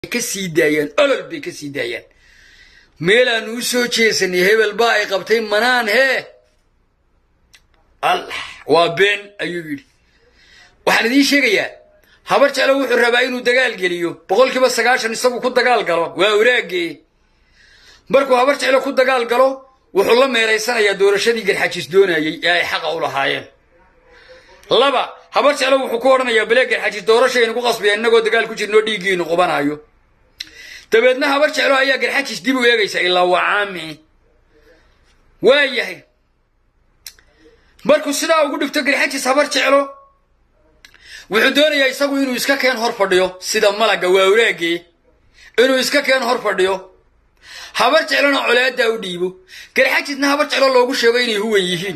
ka sii daayaan olol bay ka sii daayaan meelaanu u soo jeesanay hebel baa ay qabtay manaan hee allah waa been ayuu yidhi waxaan idiin sheegayaa habar jeclo wuxuu rabaa inuu dagaal geliyo boqolkiiba sagaashan isagu ku dagaal galo waa waraagee markuu habar jeclo ku dagaal galo wuxuu la meeraysanayaa doorashadii garxajis doonayey ee ay xaqa u lahaayeen laba habar jeclo wuxuu ku odhanayaa balee garxajis doorashaynu ku qasbaya innagoo dagaal ku jirnoo dhiiggiinu qubanaayo dabeedna habar jeclo ayaa garxajis dib u eegaysa ilaa waa caami waa yahay markuu sidaa ugu dhigto garxajis habar jeclo wuxuu doonayaa isagu inuu iska keen hor fadhiyo sida malagga waa waraagee inuu iska keen hor fadhiyo habar jeclona colaadaa u dhiibo garxajisna habar jeclo loogu sheego inay huwan yihiin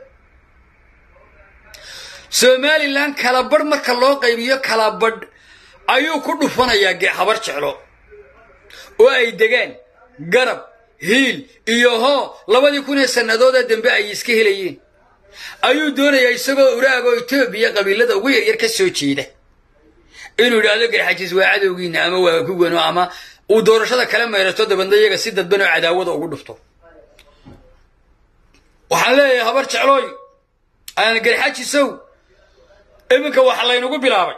somalilan kalabadh marka loo qaybiyo kalabadh ayuu ku dhufanayaa habar jeclo oo ay degaan garab hiil iyo hoo labadii kun ee sannadoodee dambe ay iska helayeen ayuu doonayaa isagoo uraagoo etoobiya qabiilada ugu yaryar ka soo jeeda inuu idhaahdo garxajis waa cadowgiina ama waa kuwano ama uu doorashada kala meerato dabadna iyaga si dadban oo cadaawada ugu dhufto waxaan leeyahay habar jeclooy aan garxajisow iminka waxa laynagu bilaabay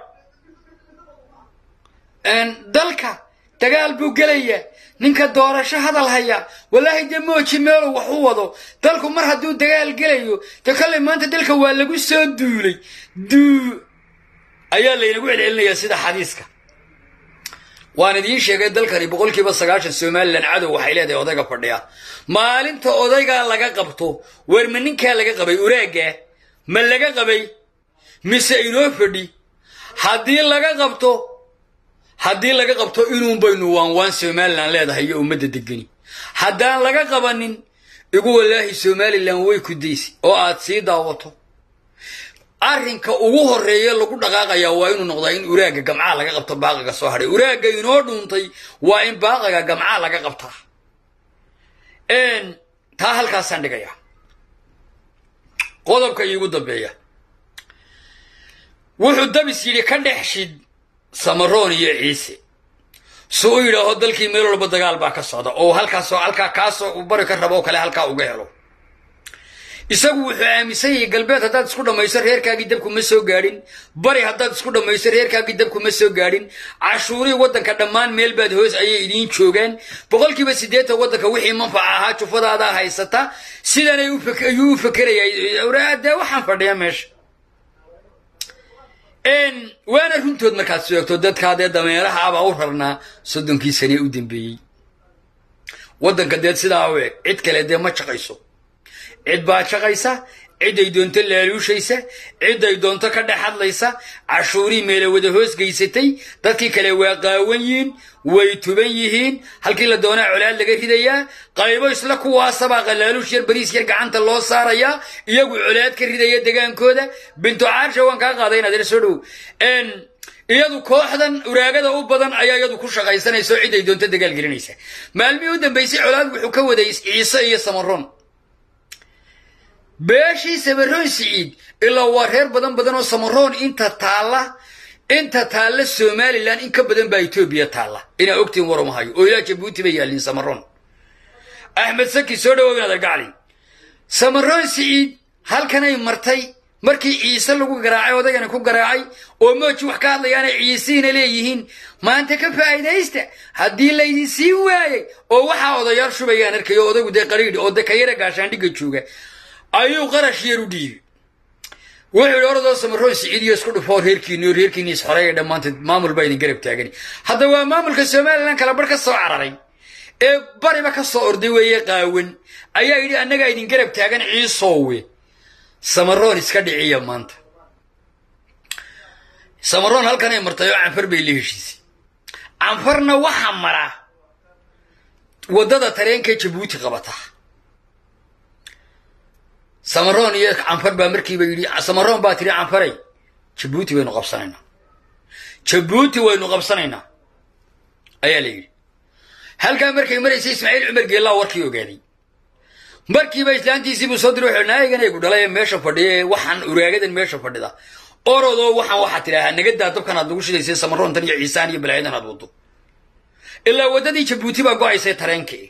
dalka dagaal buu gelayaa ninka doorasho hadal haya wallaahi dee mooji meeluu wax u wado dalku mar hadduu dagaal gelayo dee kollay maanta dalka waa lagu soo duulay duu ayaa laynagu celcelinayaa sida xadiiska waan idiin sheegay dalkani boqolkiiba sagaashan somalilan cadow waxay leedahay odayga fadhiya maalinta odaygaa laga qabto weer ma ninkaa laga qabay uraaggaa ma laga qabay mise inoo fadhi haddii laga qabto haddii laga qabto inuun baynu waan waan somalilan leedahay iyo ummadda degeni haddaan laga qabanin igu wallaahi somalilan way ku daysi oo aad sii daawato arrinka ugu horreeya lagu dhaqaaqayaa waa inuu noqdaa in uraagga gamcaa laga qabto baaqiga soo hadhay uraagga inoo dhuuntay waa in baaqiga gamcaa laga qabtaa taa halkaasaan dhigayaa qodobka iigu dambeeya wuxuu dabis yidhi ka dhex shid samaroon iyo ciise si u yidhaaho dalkii meel walba dagaal baa ka socda oo halkaasoo halkaa kaasoo bari ka rabo oo kale halkaa uga helo isagu wuxuu aaminsan yahay galbeed haddaad isku dhammayso reerkaagii dabku ma soo gaadhin bari haddaad isku dhammayso reerkaagii dabku ma soo gaadhin cashuurihii waddanka dhammaan meel baad hoos ayay idiin joogaan boqolkiiba siddeetan waddanka wixii manfaca ahaa jufadaadaa haysata sidanay ayuu u fakerayaa dee waxaan fadhiya meesha waana runtood markaad sheegto dadkaa dee dameeraha abaa u rarnaa soddonkii sanee u dambeeyey waddanka deed sidaa u eg cid kale dee ma jaqayso cid baa jaqaysa ciday doonto laaluushaysa ciday doonto ka dhex hadlaysa cashuurii meela wada hoos geysatay dadkii kale waa qaawan yihiin way tuban yihiin halkii la doonaa colaad laga ridayaa qaybo isla kuwaasabaa qalaaluush yar bariis yar gacanta loo saarayaa iyagu colaad ka ridaya degaankooda bintu caarsha waan kaa qaaday inaad ila soo dhow iyadu kooxdan uraagada u badan ayaa iyadu ku shaqaysanaysa oo ciday doonto dagaal gelinaysa maalmihii u dambaysay colaad wuxuu ka waday ciise iyo samaroon beeshii samaroon siciid ilaa waa reer badan badan oo samaroon inta taalla inta taalla somalilan in ka badan baa etoobiya taalla inaa ogtiin warumahayo oo ilaa jabuuti bay yaallin samaroon axmed saki soo dhawow inaad argacli samaroon siciid halkanay martay markii ciise lagu garaacay odaygana ku garaacay oo mooji wax ka hadlayaanay ciisiina leeyihiin maanta ka faa'iidaysta haddii laydin siin waayey oo waxaa odayaal shubayaan arkayo odaygu dee qariidhi oo de kayara gaashaandhigga jooga ayuu qarash yar u dhiibay wuxuu yidhi orodoo samaroon siciid iyo isku dhufoo reerkiini oo reerkiini isxoreeya dhammaanteed maamul baa idin garab taagani hadda waa maamulka somalilan kala bar ka soo cararay ee bariba ka soo orday weeye qaawan ayaa yidhi annagaa idin garab taagan ciisoowe samaroon iska dhiciya maanta samaroon halkanay martay oo canfar bay la heshiisay canfarna waxaa mara waddada tareenka jabuuti qabata samaroon iyo canfar baa markiiba yidhi samaroon baa tiri canfaray jabuuti waynu qabsanaynaa jabuuti waynu qabsanaynaa ayaa la yidhi halkaa markay maraysay ismaaciil cumar geellaa warkii ogaaday markiiba islaantiisiibuu soo diray wuxuu naayagan aygu dhalay ee meesha fadhiya ee waxaan uraagadan meesha fadhida orodoo waxaan waxaa tidhaahaa nagadaa dabkan aad nagu shidaysay samaroontan iyo ciisaan iyo balaayadan aad waddo ilaa waddadii jabuuti baa go-aysay tareenkii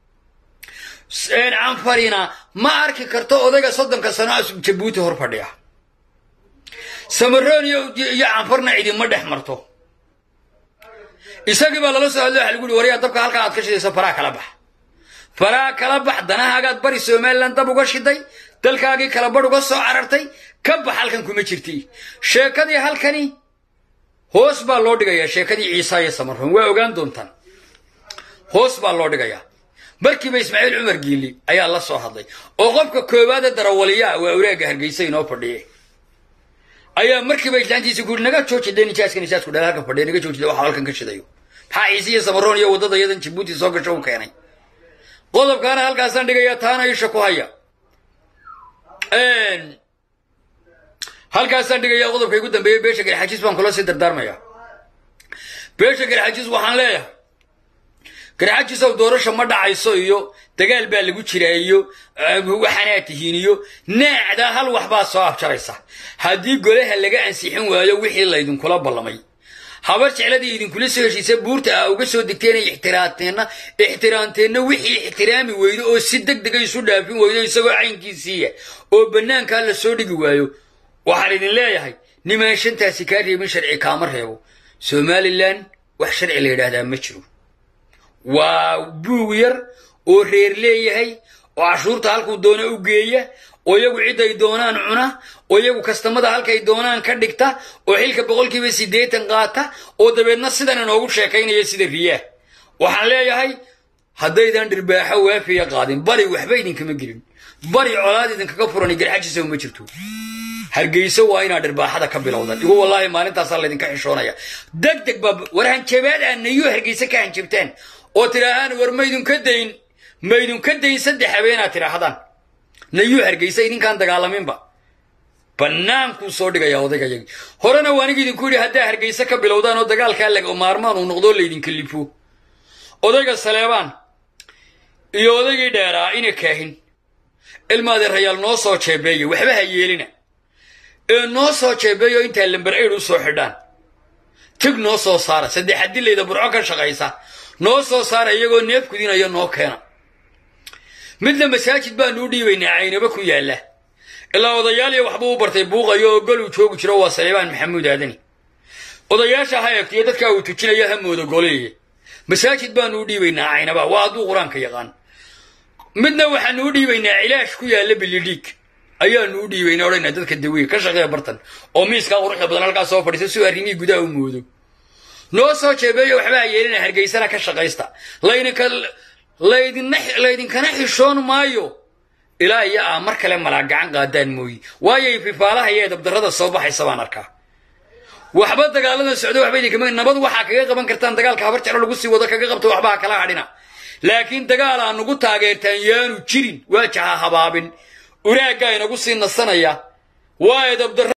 canfarina ma arki karto odayga soddonka sano jabuuti hor fadhiya samaroon iyo canfarna cidima dhex marto isagii baa lala soo hadlo waxa lagu uhi waryaa dabka halkaa aad ka shidayso faraa kala bax faraa kala bax danahaagaad bari somalilan dab uga shiday dalkaagii kala badh uga soo carartay ka bax halkan kuma jirti sheekadii halkani hoos baa loo dhigayaa sheekadii ciisa iyo samaroon waa ogaan doontaan hoos baa loo dhigayaa markiiba ismaaciil cumar giili ayaa la soo hadlay oo qofka koowaada darawaliyaa waa awraaga hargeysa inoo fadhiye ayaa markiiba islaantiisa ku yidhi naga jooji dee nijaaska nijaasku dhal halkan fadhiya naga joojida waxa halkan ka shidayo maxaa ciise iyo samaroon iyo waddada iyadan jabuuti soo gasho u keenay qodobkaana halkaasaan dhigayaa taana isha ku haya halkaasaan dhigayaa qodobka igu dambeeyey beesha garxajiis baan kula sii dardaarmayaa beesha garxajiis waxaan leeyahay garxajiisow doorasha ma dhacayso iyo dagaal baa lagu jiraa iyo waxaanaa tihiin iyo naacdaa hal waxbaa soo afjaraysa haddii golaha laga ansixin waayo wixii laydinkula ballamay habar jecladii idinkula soo heshiisa buurta ah uga soo degteen ixtiraamteenna ixtiraamteenna wixii ixtiraami weydo oo si deg dega isu dhaafin weydo isagoo caynkiisiiya oo bannaankaa la soo dhigi waayo waxaan idin leeyahay nimaan shantaasi kaa reebin sharci kaama reebo somalilan wax sharci la yidhaahdaa ma jiro waa buug yar oo reer leeyahay oo cashuurta halkuu doona u geeya oo iyagu ciday doonaan cuna oo iyagu kastamada halkay doonaan ka dhigta oo xilka boqolkiiba siddeetan qaata oo dabeedna sidan inoogu sheekaynaya sida riyaah waxaan leeyahay haddaydan dhirbaaxo waafiya qaadin bari waxba idinkama gelin bari colaad idinkaga furani garxajisa ma jirto hargeyso waa inaad dhirbaaxada ka bilowdan igu wallaahi maalintaasaa laydinka xishoonaya deg deg baa war hanjabaad aad nayuu hargeyse ka hanjabtaan oo tidhaahaan war maydinka dayn maydinka dayn saddex habeenaad tidhaahdaan nayuu hargeysa idinkaan dagaalaminba bannaankuu soo dhigaya odaygayagii horena waa aniga idinku yidhi haddaa hargeyse ka bilowdaan oo dagaalkaa laga maarmaan uu noqdoo laydinka lifo odayga saleebaan iyo odaygii dheeraa ina kaahin ilmaadeerayaal noo soo jeebeeya waxba ha yeelina ee noo soo jeebeeyo intaa lamber aid u soo xidhaan tig noo soo saara saddex adilayda burco ka shaqaysa noo soo saara iyagoo neef kudinaya noo keena midna masaajid baanu u dhiibaynaa caynaba ku yaalla ilaa odayaal iyo waxbuu u bartay buuqayo oo goluu joogi jiro waa saleebaan maxamuud aadani odayaasha ha eegtiyo dadkaa uu tujinayo ha moodo goleeye masaajid baanu u dhiibaynaa caynaba waa hadduu qur-aanka yaqaan midna waxaanu u dhiibaynaa cilaash ku yaalla bilidhiig ayaanu u dhiibaynaa odhanaa dadka daweeye ka shaqeeya bartan oo miiskaa quruxda badan halkaas soo fadhiisa si arrimihii gudaha u moodo noo soo jeebeeyo waxbaa yeelina hargeysana ka shaqaysta laydinka laydina laydinkana xishoon maayo ilaa iyo aa mar kale malaa gacan qaadaan mooyi waayo fifaalaha iyo edabdarrada soo baxaysa baan arkaa waxba dagaalada socdo waxba idinkama nabad waxaa kaga qaban kartaan dagaalka habar jeclo lagu sii wado kaga qabto waxbaa kala hadhina laakiin dagaal aa nugu taageertaan yaanu jirin waajaha habaabin uraaggaa inagu sii nasanaya waa edabdarra